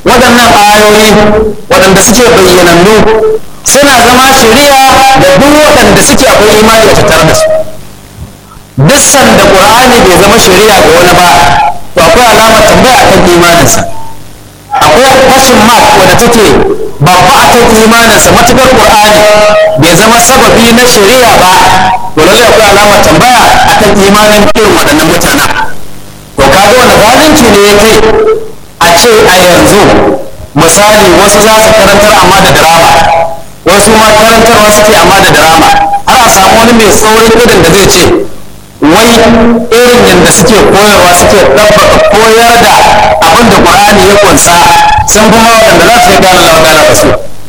waɗannan ayoyi waɗanda suke bayyanannu suna zama shari'a da duk waɗanda suke akwai imani a tattare da su duk sanda qur'ani bai zama shari'a ga wani ba to akwai alamar tambaya akan imaninsa akwai question mark wadda take babba akan imaninsa matukar qur'ani bai zama sababi na shari'a ba to lallai akwai alamar tambaya akan imanin irin waɗannan mutanen to kaga wani zalunci ne ya kai a ce a yanzu misali wasu za su karantar amma da drama wasu ma karantarwa suke amma da drama har a samu wani mai saurin irin da zai ce wai irin yadda suke koyarwa suke ɗabbaka koyar da abin da ƙur'ani ya kunsa sun fi ma waɗanda za su yi gane lawa gane ba su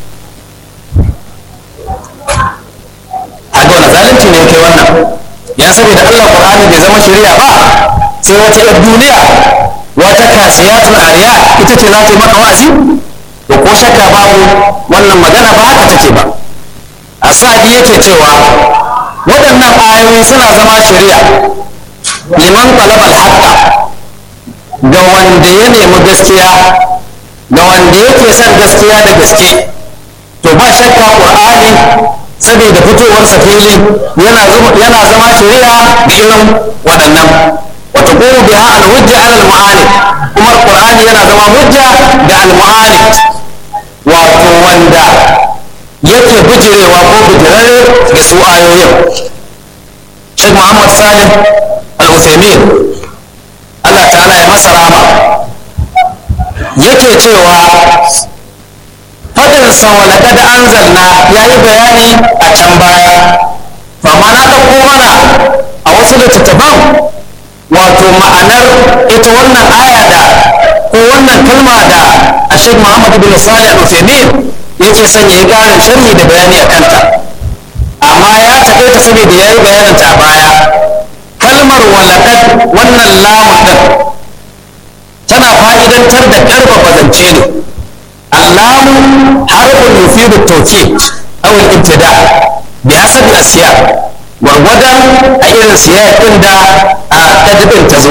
a ga wani zalunci ne kai wannan yan saboda Allah ƙur'ani bai zama shari'a ba sai wata yar duniya wata kasiyatul ariya ita ce za ta yi maka wa'azi to ko shakka babu wannan magana ba haka take ba asadi yake cewa waɗannan ayoyi suna zama shari'a liman talabal haqqa ga wanda ya nemi gaskiya ga wanda yake son gaskiya da gaske to ba shakka qur'ani saboda fitowarsa fili yana yana zama shari'a ga irin waɗannan wata kuma biha al-hujja ala al-mu'anid kuma qur'ani yana zama hujja ga al-mu'anid wato wanda yake bijirewa ko bijirare ga su ayoyin Sheikh Muhammad Salim Al-Uthaymeen Allah ta'ala ya masa rama yake cewa fadin sa wa laqad anzalna yayi bayani a can baya to amma na dauko mana a wasu littattafan wato ma'anar ita wannan aya da ko wannan kalma da a Sheikh Muhammad bin Salih Al-Uthaymeen yake son ya yi ƙarin sharhi da bayani a kanta amma ya taɓe ta saboda ya yi bayanin ta a baya kalmar walaƙad wannan lamun ɗin tana fa'idantar da ƙarfafa zance ne allamu harfin yufidu tawkid aw al-ibtida bi hasab al-asiyaq gwargwadon a irin siyaƙin da a kadibin ta zo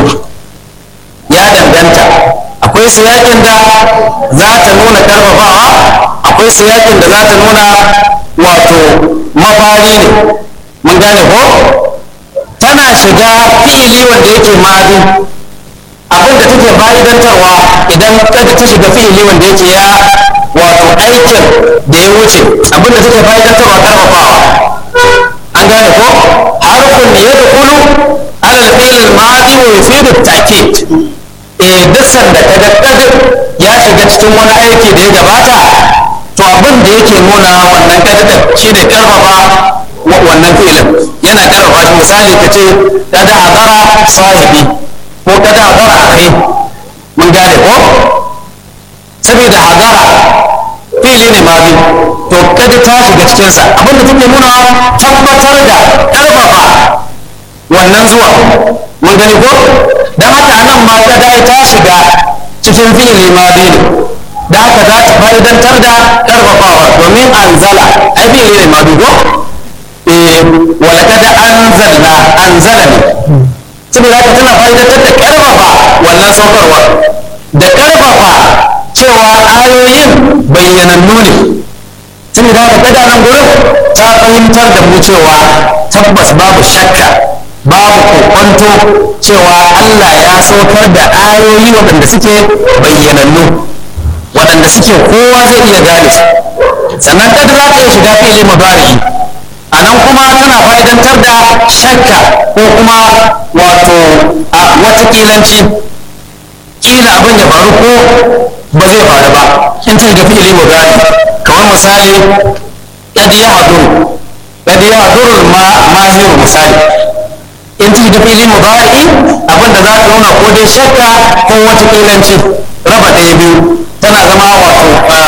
ya danganta akwai siyaƙin da za ta nuna ƙarfafawa akwai siyakin da za ta nuna wato mafari ne mun gane ko tana shiga fi'ili wanda yake madi abin da take fa'idantarwa idan kada ta shiga fi'ili wanda yake ya wato aikin da ya wuce abin da take fa'idantarwa karfafawa an gane ko harfin ya dukulu alal fi'il madi wa yufidu ta'kid eh duk sanda kaga kadir ya shiga cikin wani aiki da ya gabata to abin da yake nuna wannan kadadar shi ne karfafa wannan filin yana karfafa shi misali ka ce kada hadara sahibi ko kada hadara akhi mun gane ko saboda hadara fili ne ma bi to kada ta shiga cikinsa abin da take nuna tabbatar da karfafa wannan zuwa mun gani ko don haka anan ma kada ta shiga cikin fili ma bi ne da haka za ta fa'idantar da karfafawa domin anzala ai bi ne ma dugo eh walaqad anzalna anzala ne saboda haka tana fa'idantar da karfafa wannan saukarwa da karfafa cewa ayoyin bayyanannu ne saboda haka kada nan gurin ta fahimtar da mu cewa tabbas babu shakka babu kokonto cewa Allah ya saukar da ayoyi waɗanda suke bayyanannu waɗanda suke kowa zai iya gane su sannan kada za ta iya shiga fili mubari'i a nan kuma tana fa'idantar da shakka ko kuma wato a wata kilanci kila abin ya faru ko ba zai faru ba in ta shiga fili mubari kamar misali yadda ya haduru yadda ya haduru ma mahiru misali in ta shiga fili mubari abin da za ta nuna ko dai shakka ko wata kilanci raba ɗaya biyu tana zama wato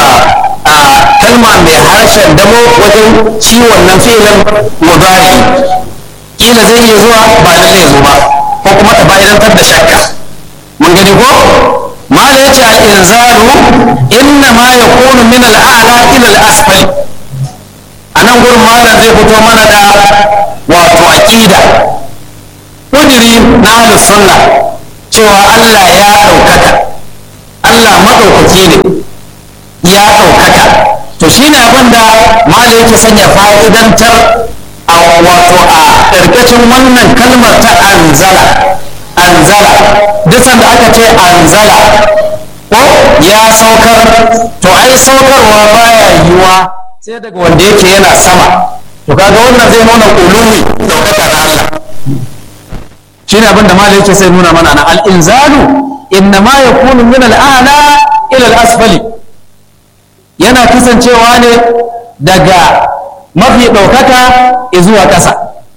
kalma mai harshen damo wajen ci wannan filin mudari kila zai iya zuwa ba lalle ya zo ba ko kuma ta fa'idantar da shakka mun gani ko mala yace al inzalu inna ma yakunu min al a'la ila al asfali anan gurin malam zai fito mana da wato aqida kudiri na ahlus sunna cewa Allah ya ɗaukaka Allah maɗaukaki ne ya ɗaukaka to shi ne abin da malam yake sanya fa'idantar a wato a ƙarƙashin wannan kalmar ta anzala anzala duk sanda aka ce anzala ko ya saukar to ai saukarwa baya yiwuwa sai daga wanda yake yana sama to kaga wannan zai nuna ulumi ɗaukaka na Allah shi ne abin da malam yake sai nuna mana na al-inzalu innama yakunu min al-a'la ila al-asfali yana kasancewa ne daga mafi ɗaukaka zuwa ƙasa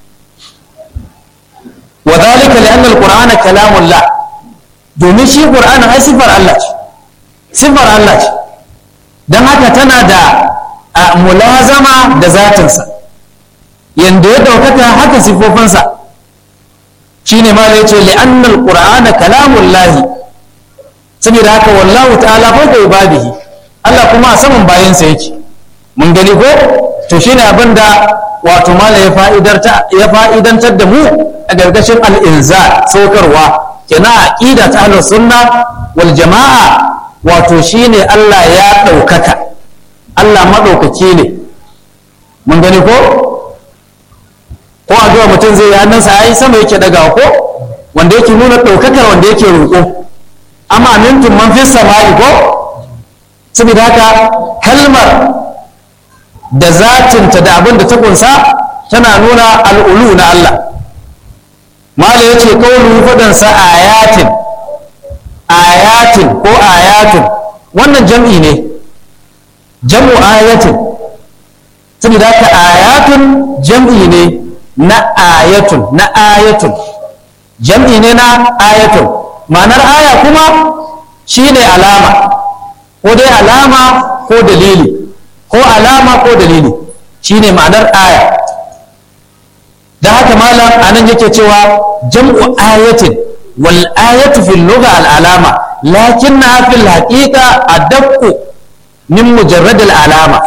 wa zalika li anna al-qur'ana kalamullah domin shi qur'ani ai sifar Allah ce sifar Allah ce dan haka tana da mulazama da zatinsa yanda ya ɗaukaka haka sifofinsa shine ma da yace li anna al-qur'ana kalamullah saboda haka wallahu ta'ala fawqa ibadihi Allah kuma a saman bayansa yake mun gani ko to shine abin da wato mala ya fa'idantar da mu a gargashin al'inza saukarwa kina aqida ta ahlus sunna wal jama'a wato shine Allah ya ɗaukaka Allah maɗaukaki ne mun gani ko ko addu'a mutum zai yi hannunsa yayi sama yake daga ko wanda yake nuna ɗaukakar wanda yake roƙo amma amintum man fi sama'i ko saboda haka kalmar da zatinta da abin da ta kunsa tana nuna al'ulu na Allah mala ya ce kawulu fadansa ayatin ayatin ko ayatin wannan jam'i ne jam'u ayatin saboda haka ayatun jam'i ne na ayatun na ayatun jam'i ne na ayatun ma'anar aya kuma shine alama ko dai alama ko dalili ko alama ko dalili shine ma'anar aya da haka malam anan yake cewa jam'u ayatin wal ayatu fil lugha al alama lakinna fil haqiqa adaqqu min mujarrad al alama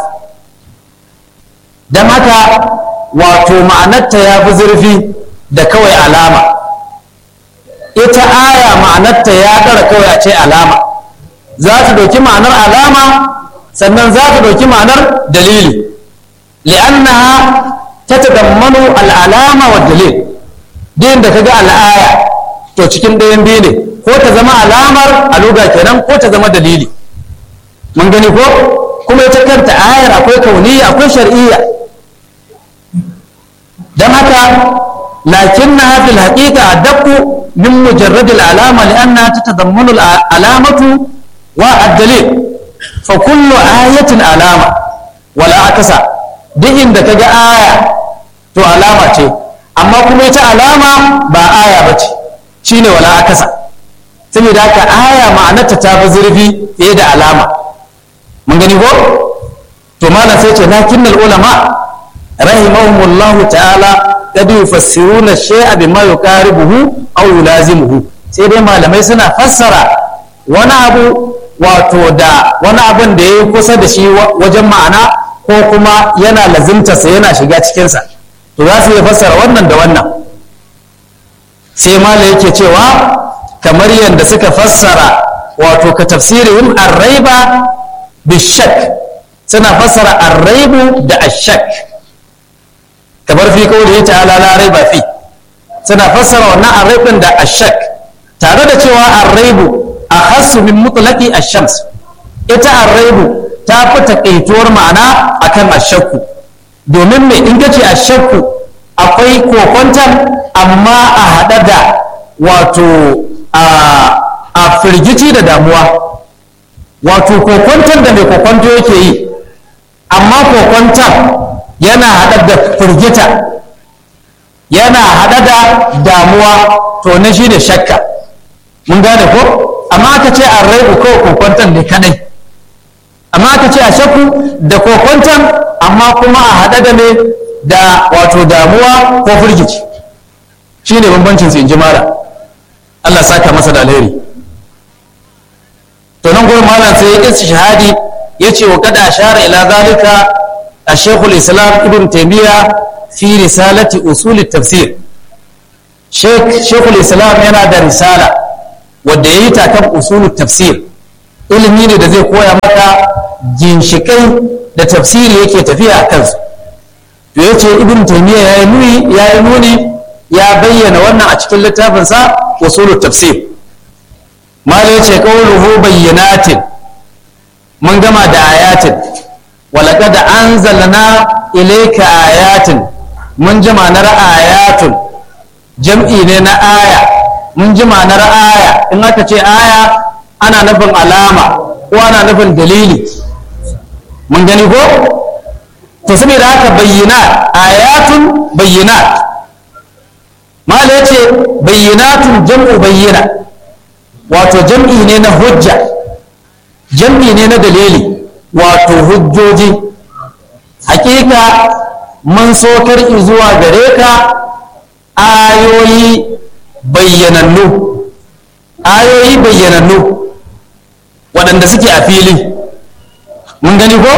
dan haka wato ma'anarta ya fi zurfi da kawai alama ita aya ma'anarta ya ɗara kawai a ce alama za ta ɗauki ma'anar alama sannan za ta ɗauki ma'anar dalili li'annaha ta tadammanu al'alama wa dalil din da kaga al'aya to cikin ɗayan biyu ne ko ta zama alamar aluga kenan ko ta zama dalili mun gani ko kuma ita kanta ayar akwai kauniya akwai shar'iyya dan haka lakinnaha fil haqiqa adaqu min mujarrad al'alama li'annaha tatadammanu al'alamatu wa ad-dalil fa kullu ayatin alama wala akasa duk inda kaga aya to alama ce amma kuma ita alama ba aya bace shine wala akasa saboda haka aya ma'anarta ta fi zurfi fiye da alama mun gani ko to malam sai ce lakinnal ulama rahimahumullahu ta'ala qad yufassiruna shay'a bima yuqaribuhu aw yulazimuhu sai dai malamai suna fassara wani abu wato da wani abin da ya yi kusa da shi wajen ma'ana ko kuma yana lazimtarsa yana shiga cikinsa to za su iya fassara wannan da wannan sai mala yake cewa kamar yadda suka fassara wato ka tafsirihim arraiba bishak suna fassara arraibu da ashak kamar fi kawai ta'ala la raiba fi suna fassara wannan arraibin da ashak tare da cewa arraibu akhassu min mutlaqi ash-shams ita arraibu ta fi takaituwar ma'ana akan ashakku domin me in kace ashakku akwai kokontan amma a hada da wato a firgici da damuwa wato kokontan da mai kokonto yake yi amma kokontan yana hada da firgita yana hada da damuwa to na shi da shakka mun gane ko amma aka ce an raibu kawai kokwantan ne kadai amma aka ce a shakku da kokwantan amma kuma a haɗe da ne da wato damuwa ko firgici shi ne bambancin su in ji mara Allah saka masa da alheri to nan gurin malam sai ya ƙi shahadi ya ce wa kada shara ila zalika a shekul islam ibn taimiyya fi risalati usul tafsir shekul islam yana da risala wadda ya yi ta kan usulun tafsir ilimi ne da zai koya maka ginshikai da tafsiri yake tafiya a kansu to yace ibn taymiya ya nuni ya nuni ya bayyana wannan a cikin littafinsa usulut tafsir malai yace qawluhu bayyinatin mun gama da ayatin walaqad anzalna ilayka ayatin mun ji ma'anar ayatun jam'i ne na aya mun ji ma'anar aya in aka ce aya ana nufin alama ko ana nufin dalili mun gani ko to saboda haka bayyana ayatun bayyinat mala yace bayyinatun jam'u bayyana wato jam'i ne na hujja jam'i ne na dalili wato hujjoji hakika mun sokar zuwa gare ka ayoyi bayyanannu ayoyi bayyanannu waɗanda suke a fili mun gani ko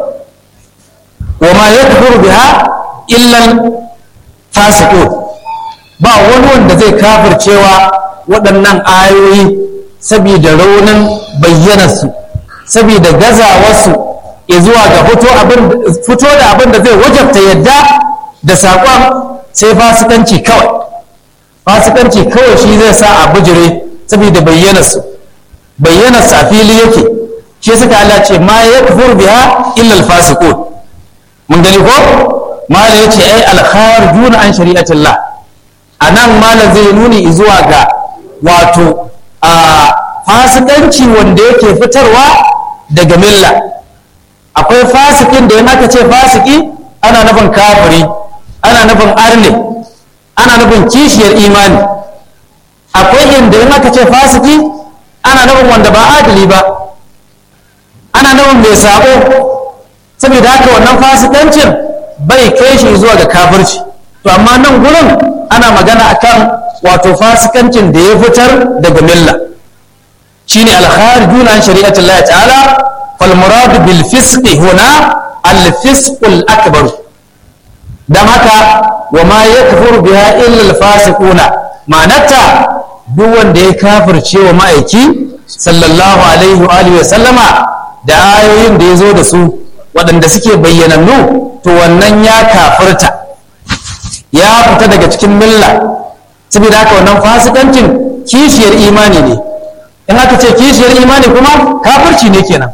wa ma ya biha illan fasiqun ba wani wanda zai kafircewa waɗannan ayoyi saboda raunin bayyanarsu saboda gazawarsu ya zuwa ga fito da abin da zai wajabta yadda da saƙon sai fasikanci kawai fasikanci kawai shi zai sa a bujire saboda bayyanarsu bayyanarsu a fili yake shi suka Allah ce ma ya kafur biha illa alfasiqun mun gani ko mala yace ai alkharijuna an shari'atillah anan mala zai nuni zuwa ga wato a fasikanci wanda yake fitarwa daga milla akwai fasikin da in aka ce fasiki ana nufin kafiri ana nufin arne ana nufin kishiyar imani akwai inda in aka ce fasiki ana nufin wanda ba adali ba ana nufin mai sabo saboda haka wannan fasikancin bai kai shi zuwa ga kafirci to amma nan gurin ana magana akan wato fasikancin da ya fitar daga milla shine al-kharijun an shari'atillah ta'ala fal murad bil fisq huna al fisq al akbar dan haka wa ma yakfuru biha illa al fasiquna ma'anarta duk wanda ya kafirce wa ma'aiki sallallahu alaihi wa alihi wa sallama da ayoyin da ya zo da su waɗanda suke bayyanannu to wannan ya kafirta ya fita daga cikin milla saboda haka wannan fasikancin kishiyar imani ne in aka ce kishiyar imani kuma kafirci ne kenan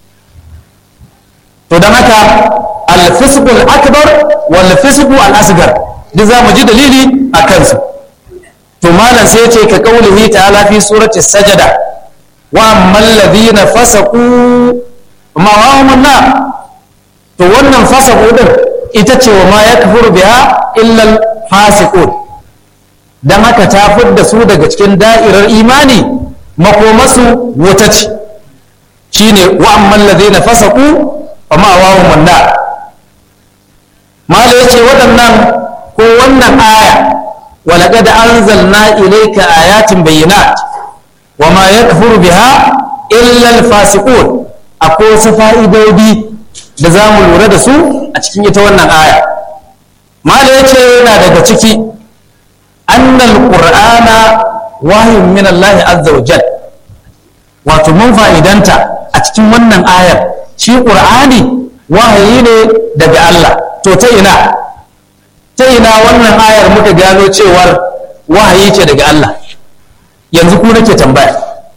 to don haka alfisqul akbar wal fisqu al asgar duk za mu ji dalili a kansu to malam sai ce ka kaulihi ta'ala fi surati sajada wa ammal ladina fasaqu ma wa na to wannan fasaqu din ita ce wa ma yakfuru biha illa al fasiqun dan haka ta fidda su daga cikin da'irar imani makomasu wuta ce shine wa ammal ladina fasaqu fa ma wa hum nar mala yace waɗannan ko wannan aya wa laqad anzalna ilayka ayatin bayyinat wa ma yakfuru biha illa al fasiqun akwai wasu fa'idodi da za mu lura da su a cikin ita wannan aya mala yace yana daga ciki annal qur'ana wahyun min Allah azza wa jal wato mun fa'idanta a cikin wannan ayar shi qur'ani wahayi ne daga Allah to ta ina ta ina wannan ayar muka gano cewar wahayi ce daga Allah yanzu ku nake tambaya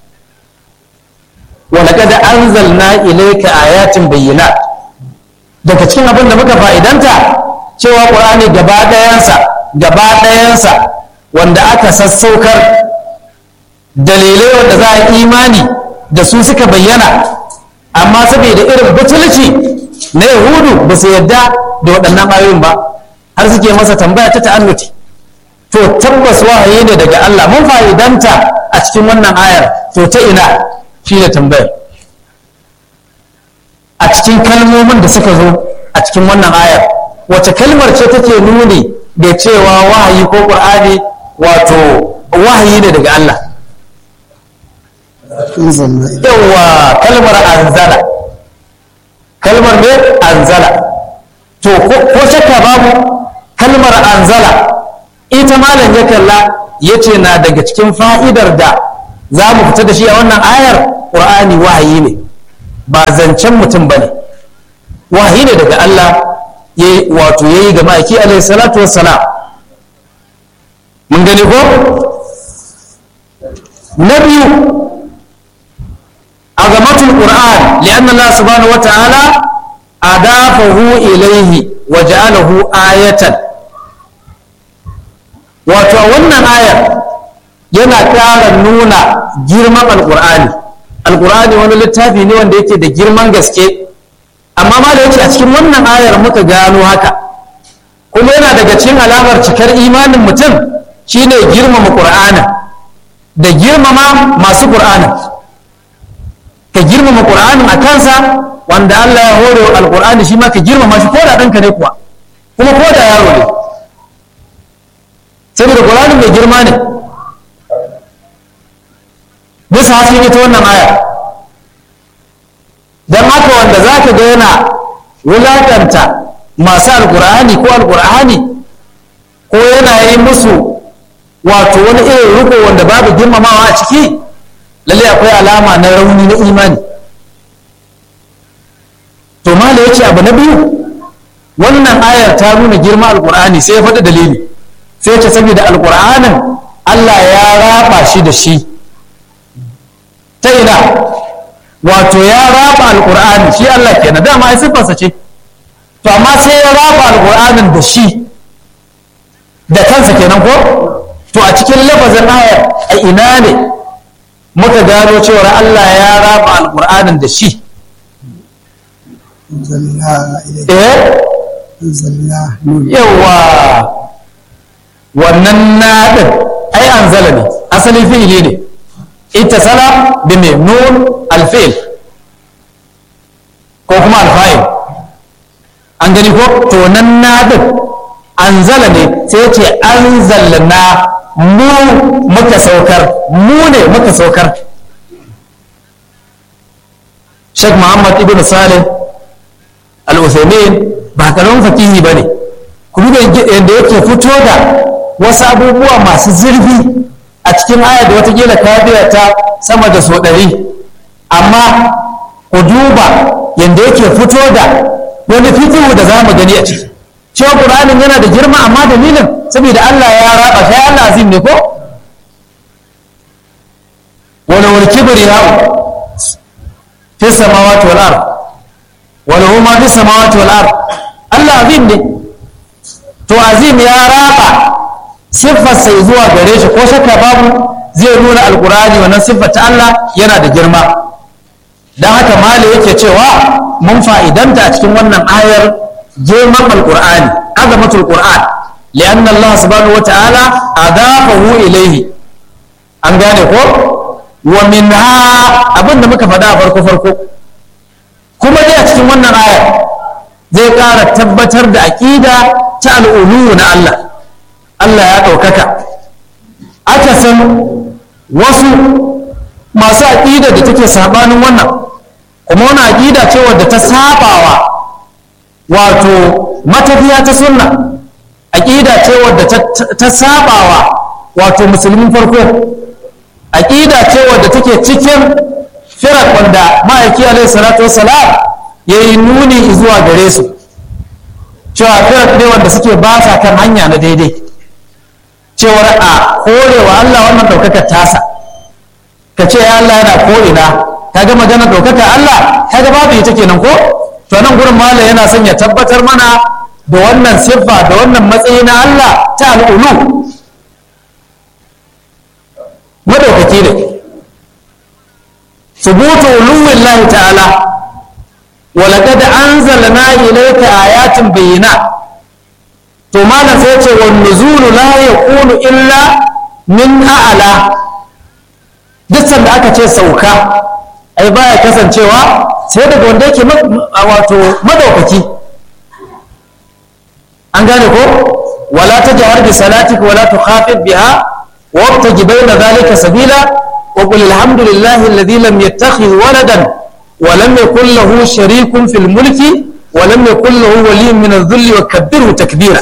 wa laqad anzalna ilayka ayatin bayyinat daga cikin abin da muka fa'idanta cewa qur'ani gaba ɗayansa gaba ɗayansa wanda aka sassaukar dalilai wanda za a imani da su suka bayyana amma saboda irin butulci na yahudu ba su yadda da waɗannan ayoyin ba har suke masa tambaya ta ta'annuti to tabbas wahayi ne daga Allah mun fa'idanta a cikin wannan ayar to ta ina shi ne tambayar a cikin kalmomin da suka zo a cikin wannan ayar wace kalmar ce take nuni da cewa wahayi ko ƙur'ani wato wahayi ne daga Allah yawa kalmar anzala kalmar ne anzala to ko shakka babu kalmar anzala ita malam ya kalla ya ce na daga cikin fa'idar da za mu fita da shi a wannan ayar ƙur'ani wahayi ne ba zancen mutum ba ne wahayi ne daga Allah wato ya yi ga ma'aiki alaihi salatu wassalam mun gani ko na biyu azamatul qur'an lianna Allah subhanahu wa ta'ala adafahu ilayhi wa ja'alahu ayatan wato wannan ayar yana ƙara nuna girman alqur'ani alqur'ani wani littafi ne wanda yake da girman gaske amma ma da yake a cikin wannan ayar muka gano haka kuma yana daga cikin alamar cikar imanin mutum shine girmama qur'anin da girmama masu qur'anin ka girmama qur'anin a kansa wanda Allah ya hore wa alqur'ani shi ma ka girmama shi ko da ɗanka ne kuwa kuma ko da yaro ne saboda qur'anin mai girma ne bisa hasken ita wannan aya don haka wanda za ka ga yana wulaƙanta masu alƙur'ani ko alƙur'ani ko yana yi musu wato wani irin riko wanda babu girmamawa a ciki lalle akwai alama na rauni na imani to mala ya ce abu na biyu wannan ayar ta nuna girma alƙur'ani sai ya faɗi dalili sai ya ce saboda alƙur'anin Allah ya raba shi da shi ta ina wato ya raba alƙur'ani shi Allah kenan dama ai siffarsa ce to amma sai ya raba alƙur'anin da shi da kansa kenan ko to a cikin lafazin ayar a ina ne muka gano cewar Allah ya raba alƙur'anin da shi eh yawa wannan naɗin ai anzala ne asali fi'ili ne ittasala bi mai nun alfil ko kuma alfa'il an gani ko to nan naɗin anzala ne sai ce anzalna mu muka saukar mu ne muka saukar Sheikh Muhammad ibn Salih al-Uthaymeen ba karamin fakihi bane kuma da yadda yake fito da wasu abubuwa masu zurfi a cikin aya da watakila ka biya ta sama da so ɗari amma ku duba yadda yake fito da wani fitihu da za mu gani a ciki cewa ƙur'anin yana da girma amma dalilin saboda Allah ya raba sai Allah azim ne ko wala wal kibriya fi samawati wal ard wala huma fi samawati wal ard Allah azim ne to azim ya raba siffar sai zuwa gare shi ko shakka babu zai nuna alqur'ani wannan siffar ta Allah yana da girma dan haka mali yake cewa mun fa'idanta a cikin wannan ayar girman alqur'ani azamatul qur'an lianna Allah subhanahu wataala adafahu ilayhi an gane ko wa minha abinda muka faɗa a farko farko kuma dai a cikin wannan ayar zai ƙara tabbatar da aƙida ta al'ulu na Allah Allah ya ɗaukaka aka san wasu masu aƙida da take sabanin wannan kuma wani aƙida ce wadda ta sabawa wato matafiya ta sunna aƙida ce wadda ta sabawa wato musulmin farko aƙida ce wadda take cikin firak wanda ma'aiki alaihi salatu wassalam ya yi nuni zuwa gare su cewa firak ne wanda suke ba sa kan hanya na daidai cewar a korewa Allah wannan ɗaukakar tasa ka ce ya Allah yana ko'ina ka ga maganar ɗaukakar Allah ka ga babu ita kenan ko to nan gurin mala yana son ya tabbatar mana da wannan siffa da wannan matsayi na Allah ta al'ulu madaukaki ne subutu uluwin lahi ta'ala walaqad anzalna ilayka ayatin bayyinat to malam sai ce wan nuzulu la yakunu illa min a'la duk sanda aka ce sauka ai baya kasancewa sai daga wanda yake wato madaukaki an gane ko wala tajhar bi salatika wala tukhafid biha wabtaji bayna dhalika sabila wa qul alhamdulillahi alladhi lam yattakhidh waladan wa lam yakul lahu sharikun fil mulki wa lam yakul lahu waliyyun min adh-dhulli wa kabbirhu takbira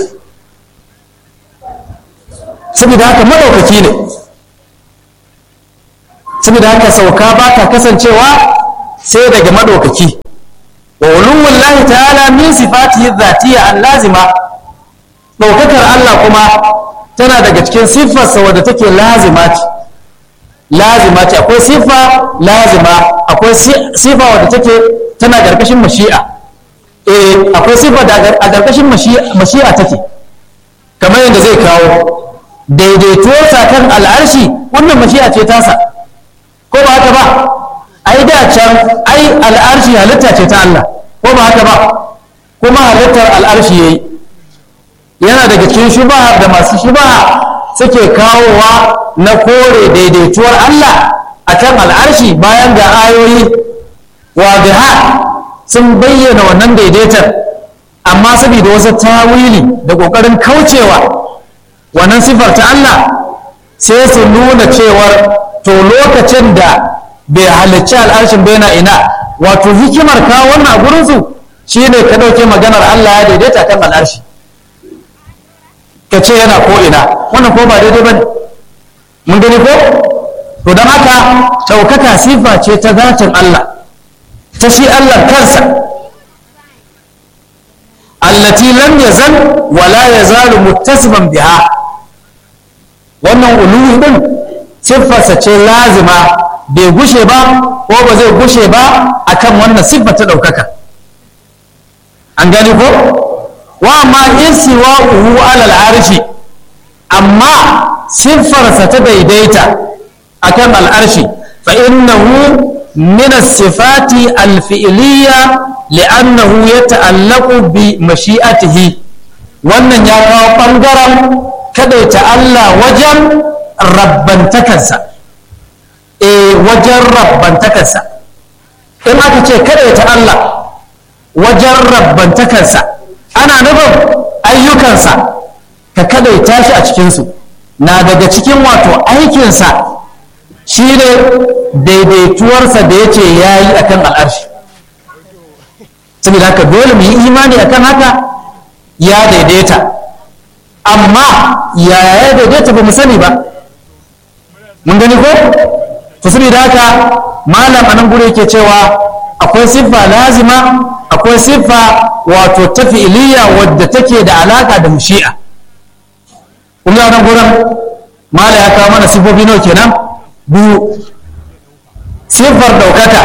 saboda haka madaukaki ne saboda haka sauka ba ta kasancewa sai daga madaukaki wa uluwul lahi ta'ala min sifatihi dhatiyya an lazima daukakar Allah kuma tana daga cikin siffarsa wadda take lazima ce lazima ce akwai siffa lazima akwai siffa wadda take tana karkashin mashi'a eh akwai siffa da a karkashin mashi'a take kamar yadda zai kawo daidaito kan al'arshi wannan mashi'a ce tasa ko ba haka ba ai da can ai al'arshi halitta ce ta Allah ko ba haka ba kuma halittar al'arshi yayi yana daga cikin shubaha da masu shubaha suke kawowa na kore daidaituwar Allah a kan al'arshi bayan ga ayoyi wadiha sun bayyana wannan daidaitar amma saboda wasu tawili da ƙoƙarin kaucewa wannan sifar ta Allah sai su nuna cewar to lokacin da bai halicci al'arshin bai na ina wato hikimar kawo wannan a gurinsu shine ka ɗauke maganar Allah ya daidaita kan al'arshi ka ce yana ko ina wannan ko ba daidai ba ne mun gani ko to don haka ɗaukaka sifa ce ta zatin Allah ta shi Allah kansa allati lam yazal wala yazalu muttasiban biha wannan uluwi din siffarsa ce lazima bai gushe ba ko ba zai gushe ba akan wannan siffa ta ɗaukaka an gani ko wa ma isiwa uhu alal arshi amma siffarsa ta daidaita akan al'arshi fa innahu min as-sifati al-fi'liyya li'annahu yata'allaqu bi mashi'atihi wannan ya kawo bangaren kadaita Allah wajen rabbantakarsa eh wajen rabbantakarsa in aka ce kadaita Allah wajen rabbantakarsa ana nufin ayyukansa ka kadaita shi a cikinsu na daga cikin wato aikinsa shi ne daidaituwarsa da ya ce ya yi a kan al'arshi saboda haka dole mu yi imani akan haka ya daidaita amma ya ya daidaita ba mu sani ba mun gani ko to saboda haka malam anan gure yake cewa akwai siffa lazima akwai siffa wato ta fi'iliya wadda take da alaka da mushi'a kun ga nan gurin mala ya kawo mana siffofi nawa kenan biyu siffar daukaka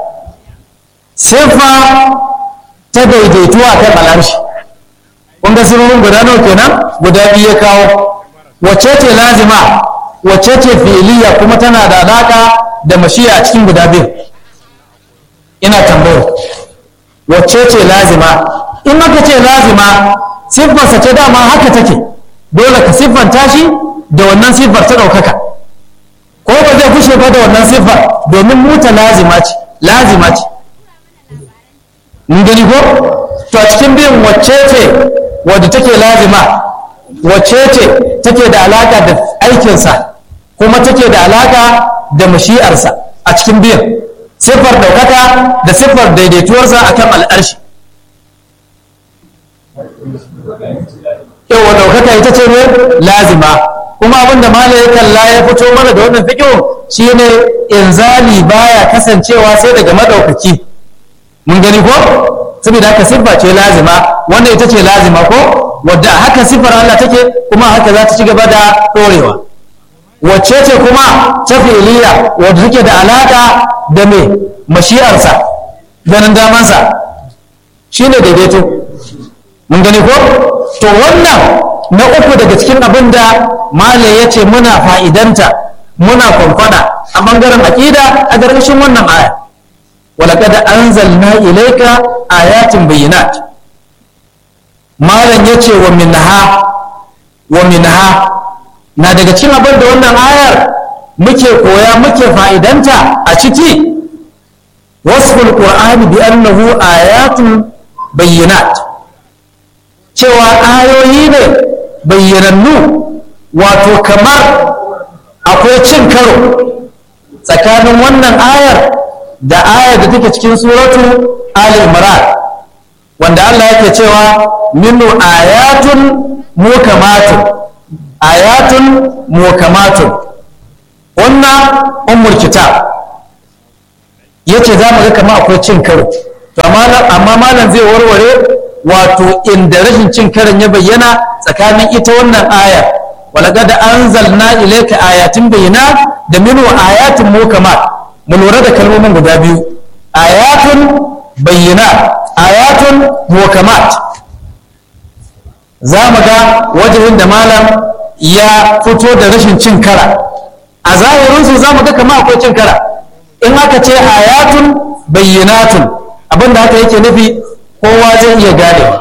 siffa ta daidaituwa kan alarshi kun ga siffofin guda nawa kenan guda biyu ya kawo wacce ce lazima wacce ce fi'iliya kuma tana da alaka da mashi'a a cikin guda biyu ina tambayar wacce ce lazima in aka ce lazima siffarsa ce dama haka take dole ka siffanta shi da wannan siffar ta ɗaukaka ko ba zai kushe ba da wannan siffar domin muta lazima ce lazima ce mun gani ko to a cikin biyun wacce ce wadda take lazima wacce ce take da alaka da aikinsa kuma take da alaka da mashi'arsa a cikin biyan siffar ɗaukaka da siffar daidaituwarsa a kan al'arshi yawa ɗaukaka ita ce ne lazima kuma abinda mala ya kalla ya fito mana da wannan fikin shi ne inzali baya kasancewa sai daga maɗaukaki mun gani ko saboda haka siffa ce lazima wanda ita ce lazima ko wadda haka siffar Allah take kuma haka za ta ci gaba da ɗorewa wacce ce kuma ta fi'iliya wadda take da alaƙa da mai mashi'arsa ganin damansa shi ne daidaito mun gani ko to wannan na uku daga cikin abin da male ya ce muna fa'idanta muna kwankwada a ɓangaren aƙida a ƙarƙashin wannan aya walaƙada an zalna ilaika ayatin bayyinat malam ya ce wa minha wa minha na daga cikin abin da wannan ayar muke koya muke fa'idanta a ciki wasful qur'ani bi annahu ayatun bayyinat cewa ayoyi ne bayyanannu wato kamar akwai cin karo tsakanin wannan ayar da ayar da take cikin suratu ali imran wanda Allah yake cewa minnu ayatun mukamatun ayatun mukamatun ko wannan ummul kitab yace za mu ga kamar akwai cin karo to amma malam zai warware wato inda rashin cin karon ya bayyana tsakanin ita wannan aya walaqad anzalna ilayka ayatin bayyinat da minhu ayatun mukamat mu lura da kalmomin guda biyu ayatun bayyinat ayatun mukamat za mu ga wajen da malam ya fito da rashin cin kara a zahirinsu za mu ga kama akwai cin kara in aka ce ayatun bayyinatun abinda haka yake nufi kowa zai iya ganewa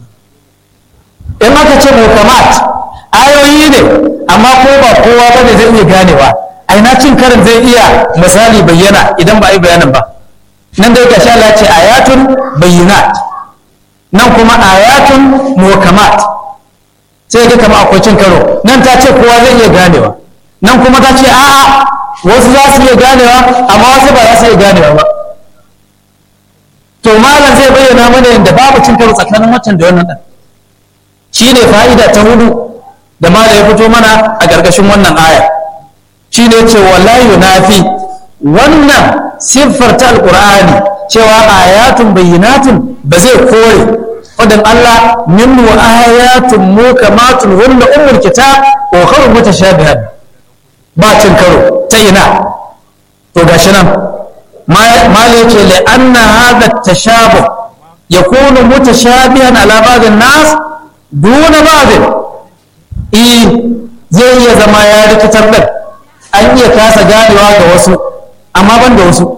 in aka ce mukamat ayoyi ne amma ko ba kowa ba ne zai iya ganewa aina cin karin zai iya misali bayyana idan ba a yi bayanin ba nan dai gashi Allah ce ayatun bayyinat nan kuma ayatun mukamat sai ga kama akwai cin karo nan ta ce kowa zai iya ganewa nan kuma ta ce a'a wasu za su iya ganewa amma wasu ba za su iya ganewa ba to malam zai bayyana mana yadda babu cin karo tsakanin waccan da wannan ɗan shi ne fa'ida ta hudu da malam ya fito mana a ƙarƙashin wannan aya shi ne ce wallahi yunafi wannan siffar ta alƙur'ani cewa ayatun bayyinatun ba zai kore fadin Allah min wa ayatun mukamatun hunna ummul kitab wa kharu mutashabihat ba cin karo ta ina to gashi nan mal yace li anna hadha at-tashabuh yakunu mutashabihan ala ba'd an-nas duna ba'd eh zai iya zama ya rikitar da an iya kasa ganewa ga wasu amma ban da wasu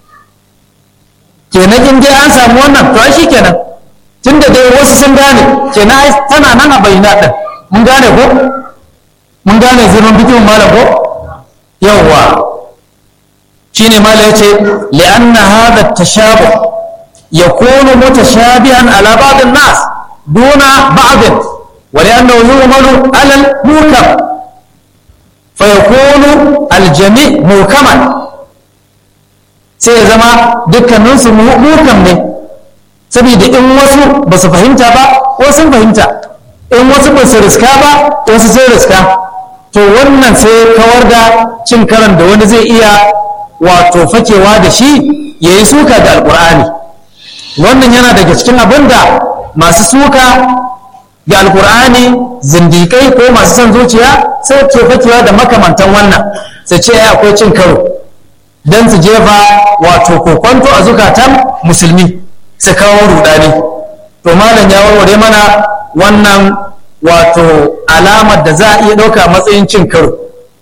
kenan in dai an samu wannan to ai kenan tunda dai wasu sun gane kenan ai tana nan a bayyana din mun gane ko mun gane zirin bikin malam ko yawwa shine malam yace li'anna hadha at-tashabuh yakunu mutashabihan ala ba'd an-nas duna ba'd wa li'annahu yu'malu 'ala al-mukam fayakunu al-jami' mukaman sai ya zama dukkaninsu mukam ne saboda in wasu ba su fahimta ba wasu sun fahimta in wasu ba su riska ba wasu sun riska to wannan sai kawar da cin karan da wani zai iya wato fakewa da shi ya yi suka da alkur'ani wannan yana daga cikin abin da masu suka ga alkur'ani zindikai ko masu son zuciya sai ke fakewa da makamantan wannan sai ce ya akwai cin karo don su jefa wato kokonto a zukatan musulmi su kawo rudani to malam ya warware mana wannan wato alamar da za a iya ɗauka matsayin cin karo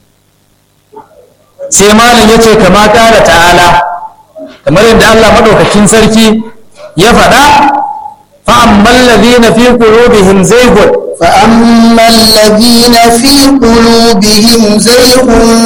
sai malam ya ce kama ƙara ta'ala kamar yadda Allah maɗaukakin sarki ya faɗa fa'amman ladina fi qulubihim zaygun فأما الذين في قلوبهم زيغ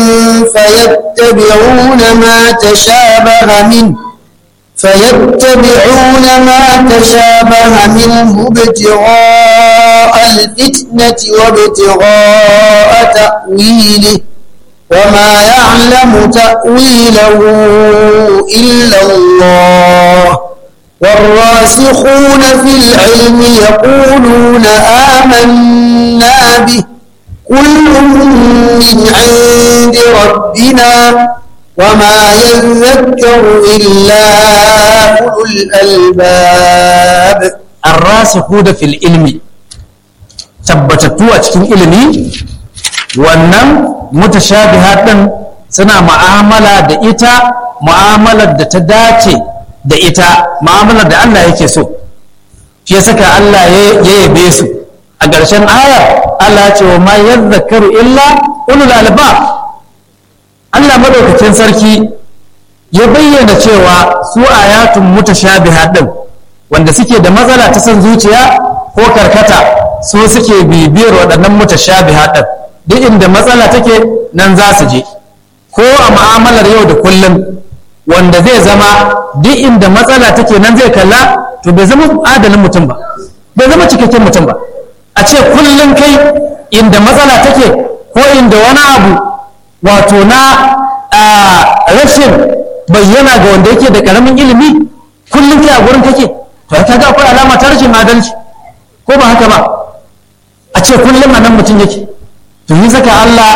فيتبعون ما تشابه منه فيتبعون ما تشابه منه ابتغاء الفتنة وابتغاء تأويله وما يعلم تأويله إلا الله والراسخون في العلم يقولون آمنا به كل من عند ربنا وما يذكر إلا أولو الألباب الراسخون في العلم tabbatattu a cikin ilimi wannan mutashabihat din suna mu'amala da ita mu'amalar da ta dace da ita mu'amalar da Allah yake so shi ya saka Allah ya yabe su a ƙarshen ayar Allah ce wa ma yadhakkaru illa ulul albab Allah madaukakin sarki ya bayyana cewa su ayatun mutashabiha din wanda suke da matsala ta san zuciya ko karkata su suke bibiyar waɗannan mutashabiha din duk inda matsala take nan za su je ko a mu'amalar yau da kullum wanda zai zama duk inda matsala take nan zai kalla to bai zama adalin mutum ba bai zama cikakken mutum ba a ce kullum kai inda matsala take ko inda wani abu wato na rashin bayyana ga wanda yake da karamin ilimi kullum kai a gurin kake to ta ga akwai alama ta rashin adalci ko ba haka ba a ce kullum a nan mutum yake to yi saka Allah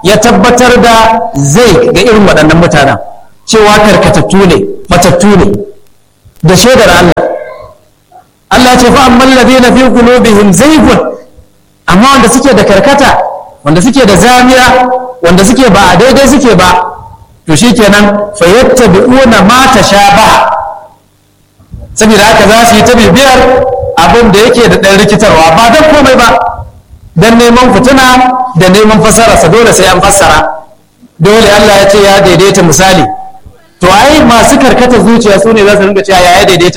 ya tabbatar da zai ga irin waɗannan mutanen cewa karkatattu ne matattu ne da shaidar Allah Allah ce fa amman ladina fi qulubihim zaygun amma wanda suke da karkata wanda suke da zamiya wanda suke ba a daidai suke ba to shikenan fa yattabi'una ma tashabaha saboda haka za su yi ta bibiyar abin da yake da ɗan rikitarwa ba don komai ba don neman fituna da neman fassararsa dole sai an fassara dole Allah ya ce ya daidaita misali to ai masu karkata zuciya su ne za su rinka cewa ya daidaita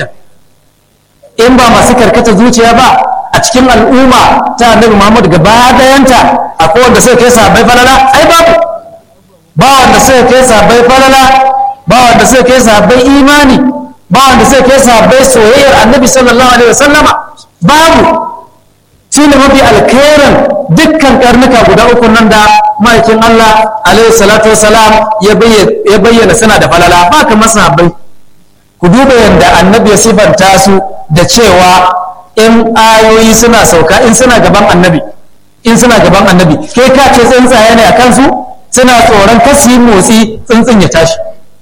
in ba masu karkata zuciya ba a cikin al'umma ta annabi Muhammad gaba dayanta akwai wanda suka kai sahabbai falala ai babu ba wanda suka kai sahabbai falala ba wanda suka kai sahabbai imani ba wanda suka kai sahabbai soyayyar annabi sallallahu alaihi wasallama babu shi ne mafi alkhairin dukkan karnuka guda uku nan da ma'aikin Allah alaihi salatu wasalam ya bayyana suna da falala ba kamar sahabbai ku duba yadda annabi ya sifanta su da cewa in ayoyi suna sauka in suna gaban annabi in suna gaban annabi kai ka ce tsuntsaye ne a kansu suna tsoron kasu yi motsi tsuntsun ya tashi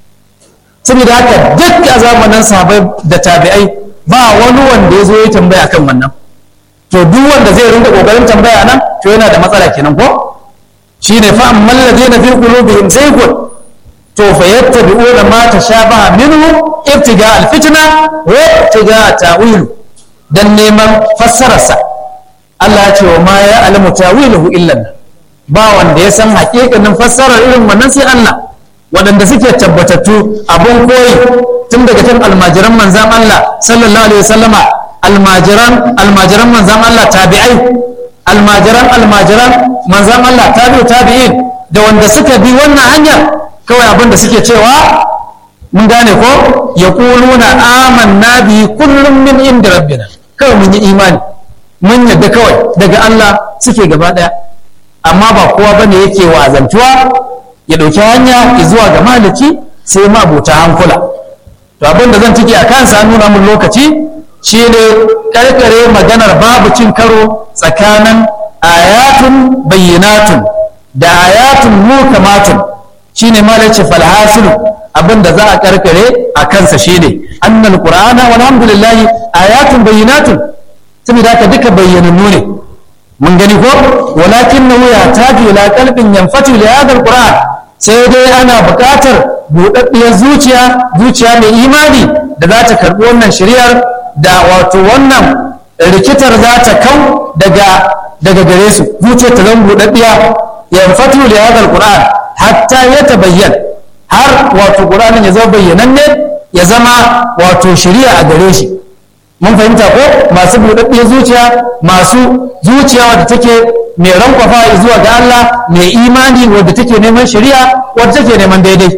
saboda haka duk a zamanin sahabai da tabi'ai ba wani wanda ya zo ya tambaya kan wannan to duk wanda zai rinka kokarin tambaya nan to yana da matsala kenan ko shine fa amman ladina fi qulubihim zaygun to fa yattabi'una ma tashabaha minhu ibtiga alfitna wa ibtiga ta'wil dan neman fassararsa Allah ya ce wa ma ya alamu ta'wiluhu illa ba wanda ya san haƙiƙanin fassarar irin wannan sai Allah waɗanda suke tabbatattu abun koyi tun daga kan almajiran manzan Allah sallallahu alaihi wasallama almajiran almajiran manzan Allah tabi'ai almajiran almajiran manzan Allah tabi'u tabi'in da wanda suka bi wannan hanyar kawai abin da suke cewa mun gane ko ya kuluna amanna bi kullum min inda rabbina kawai mun yi imani mun yadda kawai daga Allah suke gaba daya amma ba kowa bane yake wazantuwa ya ɗauki hanya zuwa ga maliki sai ma buta hankula to abin da zan ciki a kansa nuna mun lokaci shine karkare maganar babu cin karo tsakanin ayatun bayyinatun da ayatun mukamatun shine malaci falhasilu abin da za a karkare a kansa shine annal qur'ana walhamdulillah ayatun bayyinatun saboda haka duka bayyanannu ne mun gani ko walakin na wuya ta ila kalbin yanfatu li hadha alquran sai dai ana buƙatar buɗaɗɗiyar zuciya zuciya mai imani da za ta karɓi wannan shari'ar da wato wannan rikitar za ta kau daga daga gare su zuciya ta zama buɗaɗɗiya yanfatu li hadha alquran hatta ya tabayyan har wato qur'anin ya zama bayyananne ya zama wato shari'a a gare shi mun fahimta ko masu buɗaɗɗiyar zuciya masu zuciya wadda take mai rankwafa zuwa ga Allah mai imani wadda take neman shari'a wadda take neman daidai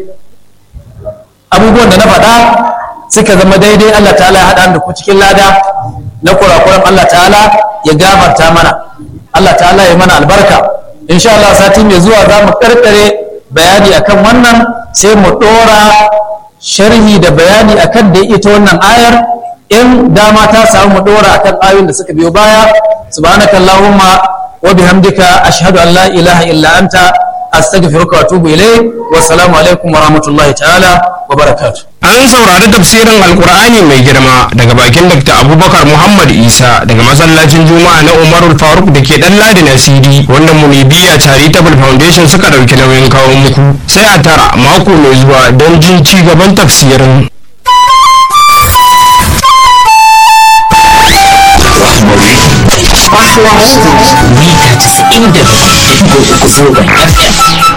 abubuwan da na faɗa suka zama daidai Allah ta'ala ya haɗa da ku cikin lada na kurakuran Allah ta'ala ya gafarta mana Allah ta'ala ya mana albarka insha Allah sati mai zuwa za mu karkare bayani akan wannan sai mu ɗora sharhi da bayani akan da ita wannan ayar in dama ta samu mu dora akan ayoyin da suka biyo baya subhanaka allahumma wa bihamdika ashhadu an la ilaha illa anta astaghfiruka wa atubu ilayk wa assalamu alaikum wa rahmatullahi ta'ala wa barakatuh an saurari tafsirin alkur'ani mai girma daga bakin dr abubakar muhammad isa daga masallacin juma'a na umarul faruk da ke dan ladi na cd wanda munibiya charitable foundation suka dauki nauyin kawo muku sai a tara mako mai zuwa don jin ci gaban tafsirin mita 90 da zangon FM.